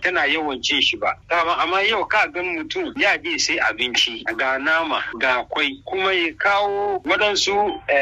tana yawan cin shi ba amma yau ka gan mutum ya je sai abinci ga nama ga kwai kuma ya kawo waɗansu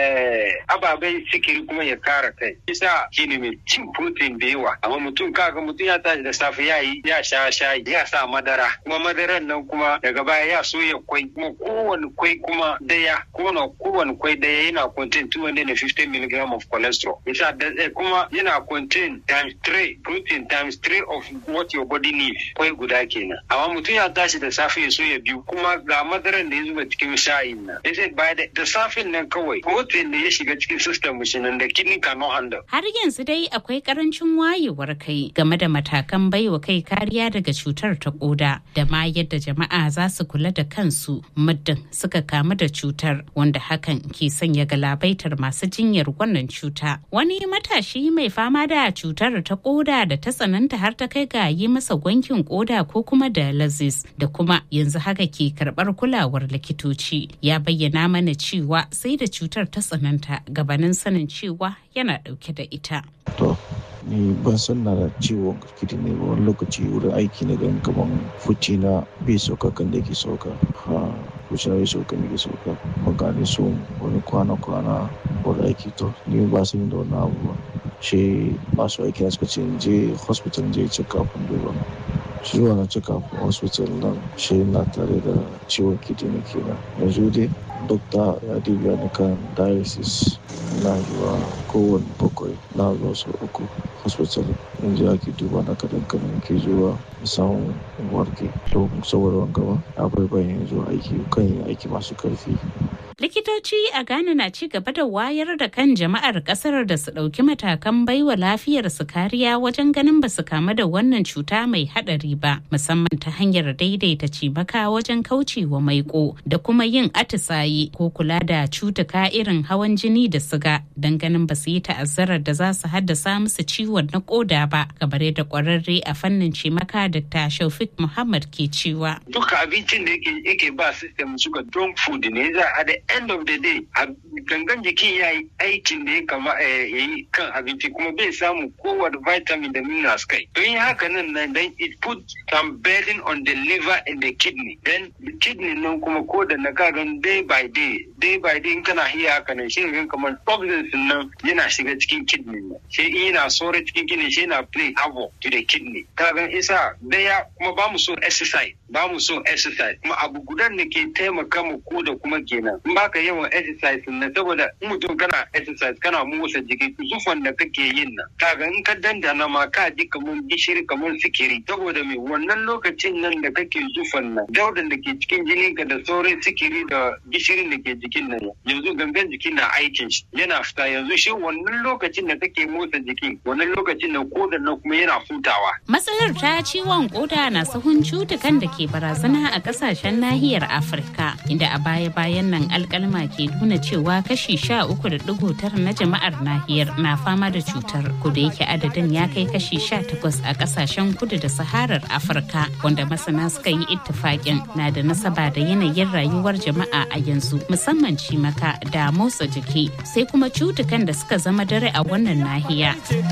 ababai sikiri kuma ya kara kai isa shi ne mai cin protein da yawa amma mutum kaga mutum ya tashi da safe ya yi ya sha shayi ya sa madara kuma madaran nan kuma daga baya ya soya kwai kuma kowane kwai kuma daya kuma kowane kwai daya yana contain 250 mg of cholesterol isa kuma yana contain times 3 protein times 3 of what your body needs kwai guda kenan amma mutum ya tashi da safe ya soya biyu kuma ga madaran da ya zuba cikin shayin nan sai ba da safin nan kawai protein da ya shiga cikin system mu nan da kidney cannot handle har yanzu dai akwai karancin wayewar kai game da matakan baiwa kai kariya daga cutar ta koda da ma yadda jama'a za su kula da kansu muddin suka kamu da cutar wanda hakan ke sanya galabaitar masu jinyar wannan cuta wani matashi mai fama da cutar ta koda da ta tsananta har ta kai ga yi masa gwankin koda ko kuma dialysis da kuma yanzu haka ke karbar kulawar likitoci ya bayyana mana cewa sai da cutar ta tsananta gabanin sanin cewa yana dauke da ita. To, ni ban san na da ciwon kirkiti ne ba wani lokaci wurin aiki na gan kaman fuci na bai sauka kan da ke sauka. Ha, fuci na bai sauka ne ke sauka. Magani so wani kwana-kwana wani aiki to, ni ba san da wani abu ba. Shi masu aiki na suka ce je hospital je check up duba. shi wannan check-up hospital nan shi na tare da ciwon kidney kenan yanzu dai dokta ya dubiya ni kan dialysis na zuwa kowane bakwai na zuwa sau uku hospital yanzu ake duba na kadan kadan ke zuwa samun warke to saboda wanga ba akwai bayan zuwa aiki kan yin aiki masu karfi likitoci a ghana na ci gaba da wayar da kan jama'ar kasar da su ɗauki matakan baiwa lafiyar su kariya wajen ganin ba su kamu da wannan cuta mai haɗari ba musamman ta hanyar daidaita cimaka wajen kaucewa maiko da kuma yin atisaye ko kula da cutuka irin hawan jini da siga don ganin ba su yi ta'azzarar da za su haddasa musu ciwon na koda ba kamar yadda kwararre a fannin cimaka dr shaufik muhammad ke cewa duka abincin da yake ba system suka junk food ne za a da end of the day gangan jikin ya yi aikin da ya kama ya yi kan abinci kuma bai samu kowane vitamin da minerals kai don yi haka nan nan then it put some burden on the liver and the kidney then the kidney nan kuma ko da na kagan day by day day by day in kana hiya haka nan shi ne kamar toxins nan yana shiga cikin kidney nan shi in yana sore cikin kidney shi yana play havoc to the kidney kagan isa daya kuma ba mu so exercise ba mu so exercise kuma abu gudan da ke taimaka mu ko da kuma kenan in baka yawan exercise na saboda in mutum kana exercise kana motsa jiki zufan da kake yin nan kaga in ka dandana ma ka ji kamar gishiri kamar sikiri saboda me wannan lokacin nan da kake zufan nan daudan da ke cikin jinin ka da sauran sikiri da gishirin da ke jikin nan yanzu gangan jikin na aikin shi yana fita yanzu shi wannan lokacin da kake motsa jiki wannan lokacin da kodan nan kuma yana hutawa matsalar ta ciwon koda na sahun cutukan da ke barazana a kasashen nahiyar afirka inda a baya-bayan nan alkalma ke nuna cewa kashi sha uku da digo tara na jama'ar nahiyar na fama da cutar kuda yake adadin ya kai kashi sha takwas a kasashen kudu da saharar afirka wanda masana suka yi ittifaƙin na da nasaba da yanayin rayuwar jama'a a yanzu musamman cimaka da motsa jiki sai kuma cutukan da suka zama dare a wannan nahiya